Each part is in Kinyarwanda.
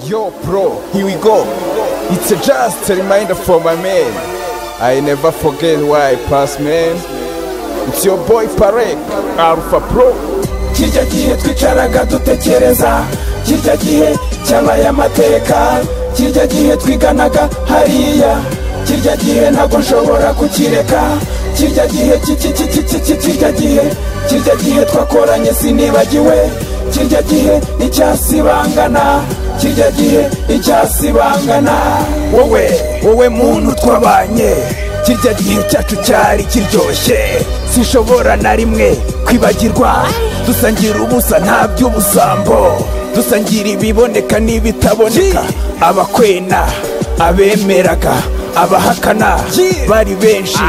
Yo, bro, here we go. It's a just a reminder for my man. I never forget why I pass, man. It's your boy Parek, Alpha Pro. kijya gihe twicaraga dutekereza kijya gihe cyabaye amateka kijya gihe twiganaga hariya kijya gihe ntabwo nshobora kukireka kijya gihe ki- ki- ki- ki- ki- kijya gihe kijya gihe twakoranye sinibagiwe kijya gihe icyasibangana kijya gihe icyasibangana wowe wowe muntu twabanye kirya gihe cyacu cyari kiryoshye sinshobora na rimwe kwibagirwa dusangira ubusa nta by'ubusambo dusangira ibiboneka n'ibitaboneka abakwena abemeraga abahakana bari benshi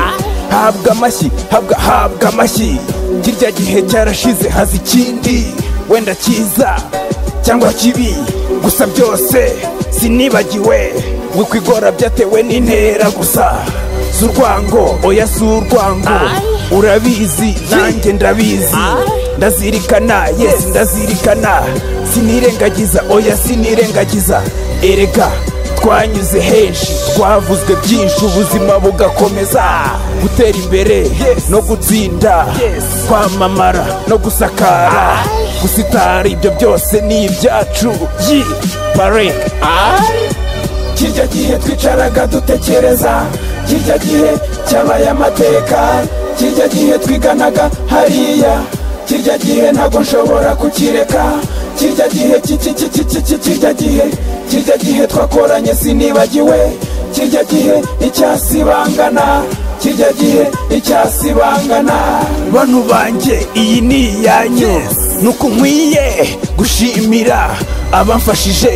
habwa amashyi habwa habwa amashyi kirya gihe cyarashize haza ikindi wenda cyiza cyangwa kibi gusa byose sinibagiwe ngo kwigora byatewe n'intera gusa z'urwango oya si urwango urabizi nanjye ndabizi ndazirikana yes ndazirikana sinirengagiza oya sinirengagiza erega twanyuze henshi twavuzwe byinshi ubuzima bugakomeza gutera imbere no gutsinda kwamamara no gusakara gusitara ibyo byose ni ibyacu yi bareke kirya gihe twicaraga dutekereza kirya gihe cyabaye amateka kirya gihe twiganaga hariya kirya gihe ntabwo nshobora kukireka kirya gihe ki- ki- ki- ki- ki- ki- kirya gihe kirya gihe twakoranye sinibagiwe kirya gihe icyasibangana kirya gihe icyasibangana bantu banjye iyi ni iyanyu nuko nkwiye gushimira abamfashije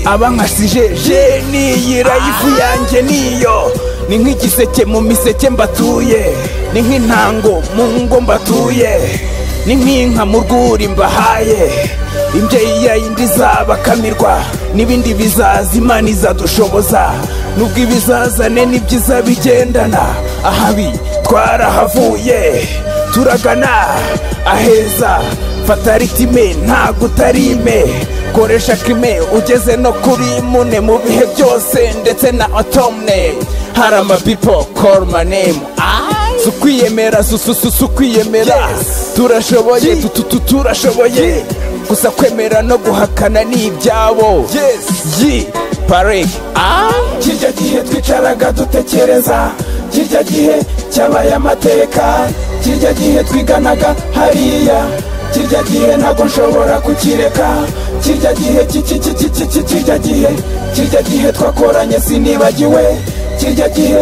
abankasije je niyira ifu yanjye niyo ni nk'igiseke mu miseke mbatuye ni nk'intango mu ngo mbatuye ni nk'inka mu rwuri mbahaye imbyeyi yayindi izabakamirwa n'ibindi bizaza imana izadushoboza nubwo ibizazane n'ibyiza bigendana ahabi twarahavuye turagana aheza fatalitime ntabwo utarime koresha kime ugeze no kuri mune mu bihe byose ndetse na otomne hari amabipo call my name si ukwiyemera si si- si- si ukwiyemera turashoboye tu- tu- tu- turashoboye gusa kwemera no guhakana ni ibyabo yi pareke kirya gihe twicaraga dutekereza kirya gihe cyabaye amateka kirya gihe twiganaga hariya kirya gihe ntabwo nshobora kukireka kirya gihe ki- ki- ki- ki- ki- ki- kirya gihe kirya gihe twakoranye sinibagiwe kirya gihe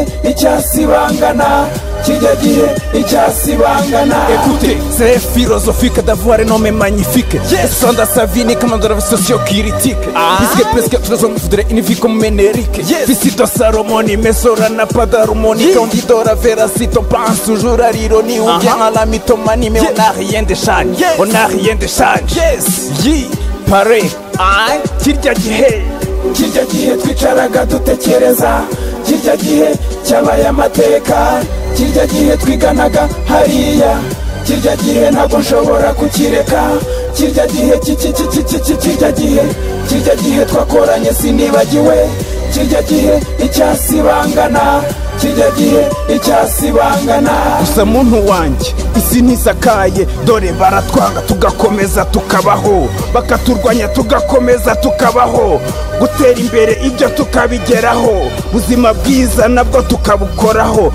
icyasibangana kirya gihe icyasibangana ekute se philosophique d'avoir un homme magnifique yes sonda sa vie n'est comme dans la socio critique puisque presque tous hommes voudraient une vie comme Ménéric yes visito Saromoni mais Sora n'a pas d'harmonie quand dit Dora Vera si t'en penses toujours à l'ironie ou bien à la mythomanie mais on n'a rien de change on n'a rien de change yes yi pare kirya gihe kirya gihe twicaraga dutekereza kirya gihe cyabaye amateka kirya gihe twiganaga hariya kirya gihe ntabwo nshobora kukireka kirya gihe ki- ki- ki- ki- ki- ki- kirya gihe kirya gihe twakoranye sinibagiwe kirya gihe icyasibangana kirya gihe icyasibangana gusa muntu wanjye isi ntisakaye dore baratwanga tugakomeza tukabaho bakaturwanya tugakomeza tukabaho gutera imbere ibyo tukabigeraho buzima bwiza nabwo tukabukoraho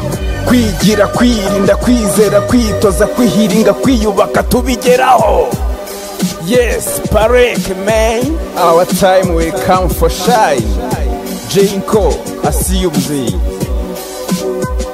kwigira kwirinda kwizera kwitoza kwihiringa kwiyubaka tubigeraho yes pareke meni Our time will come for shine. Jinko, I see you, Z.